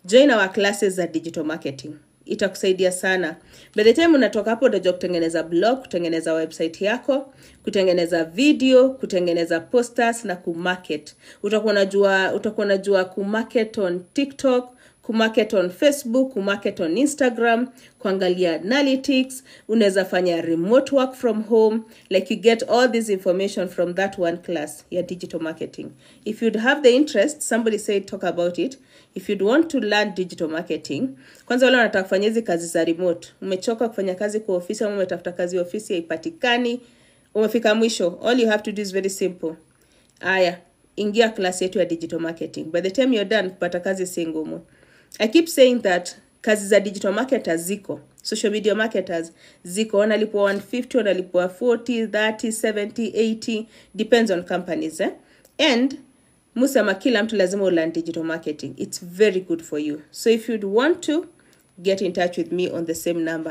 join our classes za digital marketing itakusaidia sana by the time unatoka hapo utajua kutengeneza blog kutengeneza website yako kutengeneza video kutengeneza posters na kumarket utakuwa unajua utakuwa unajua kumarket on tiktok kumarket on facebook kumarket on instagram kuangalia analytics unaweza fanya remote work from home like you get all this information from that one class ya digital marketing if you'd have the interest somebody said talk about it if you'd want to learn digital marketing kwanza wale wanataka kufanya hizi kazi za remote umechoka kufanya kazi kwa ofisi ama umetafuta kazi ya ofisi haipatikani umefika mwisho all you have to do is very simple aya ingia class yetu ya digital marketing by the time you're done kupata kazi si ngumu i keep saying that kazi za digital marketers ziko social media marketers ziko wanalipwa 150 wanalipwa 40 30 70 80 depends on companies eh? and musema kila mtu lazima ulearn digital marketing it's very good for you so if you'd want to get in touch with me on the same number